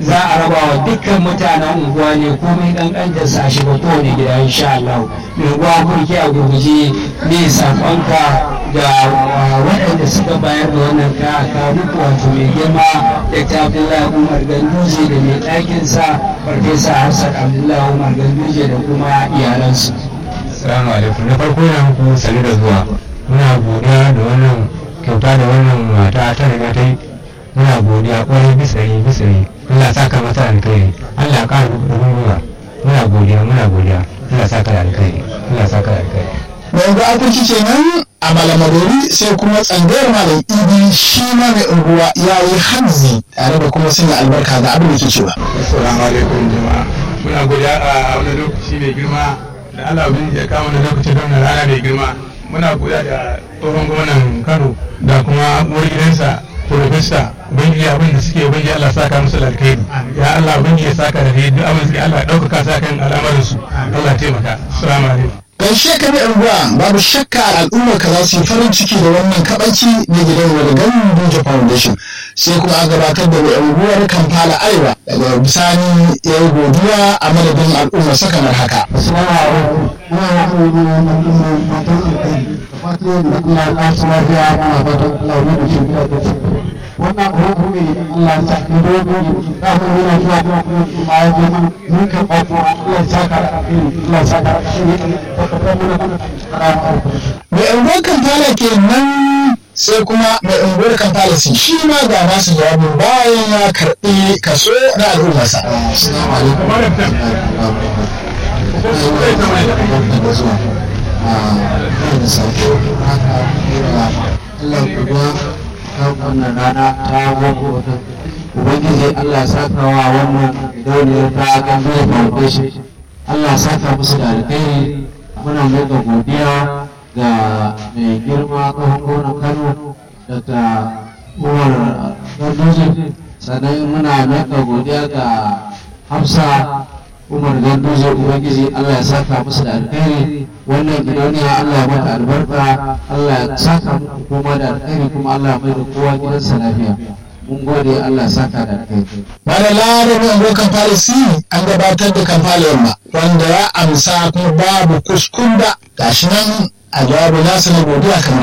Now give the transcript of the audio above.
za a raba wa dukkan mutanen unguwa ne komai kankantar sa shiga kowane gida insha Allah mai unguwa kurki a gurguje ne sakonka ga waɗanda suka bayar da wannan kaya muku wato mai girma da ta Abdullahi Umar Ganduje da mai ɗakinsa Farfesa Hassan Abdullahi Umar Ganduje da kuma iyalansu. Assalamu alaikum na farko na muku sani da zuwa muna godiya da wannan kyauta da wannan mata ta riga ta yi muna godiya kwarai bisari bisari Allah saka mata alkhairi Allah ya ƙara da gwiwa muna godiya muna godiya Allah saka da alkhairi Allah saka da alkhairi mai unguwa akurki kenan a malamadori sai kuma tsangayar malam idi shi ma mai unguwa ya yi hanzi tare da kuma sanya albarka ga abin da ke cewa assalamu alaikum jama'a muna godiya a wani lokaci mai girma da Allah ubangiji ya kawo wani lokaci don na rana mai girma muna godiya da tsohon gwamnan Kano da kuma uwar gidansa Profesa ubangiji abin da suke ubangiji Allah saka musu da alkhairi ya Allah ubangiji ya saka da duk abin da suke Allah ya ɗaukaka sa kan al'amarin su Allah ya taimaka assalamu alaikum gaishe ka mai unguwa babu shakka al'ummar ka za su yi farin ciki da wannan kabanci na gidan wadagan Doja Foundation sai kuma a gabatar da mai unguwar Kampala Arewa daga bisani ya yi godiya a madadin al'ummar sa kamar haka. Assalamu alaikum. Ina yi kuma wannan ɗin matan alkhairi. Fatan da Allah ya kasu lafiya muna fatan Allah ya da shirya da su. Wannan abu ne Allah ya sa ka dogo da mun yana zuwa kuma kuma kuma ya zo mana mun ka ba ko Allah ya saka da alkhairi Allah ya saka da alkhairi. Baka fa mun da Mai unguwar Kampala kenan sai kuma mai unguwar Kampala sun shi ma ga nasu jawabin bayan ya karɓi kaso na al'ummarsa. Assalamu alaikum. da sako haka Allah kuma ta wannan rana ta gogo Ubangiji Allah ya saka wa wannan dauniyar ta Gambia Foundation Allah ya saka musu da alkhairi muna mai da godiya ga mai girma tsohon gwamnan Kano daga Umar Ganduje sannan muna mai da godiya ga Hafsa umar ganduje ubangiji allah ya saka musu da alkhairi wannan gidauniya allah ya mata albarka allah ya saka muku kuma da alkhairi kuma allah ya mai da kowa gidansa lafiya mun gode allah ya saka da alkhairi Bada larabar unguwar Kampala si an gabatar da Kampala yamma wanda ya amsa kuma babu kuskunda gashi nan a jawabin nasa na godiya kamar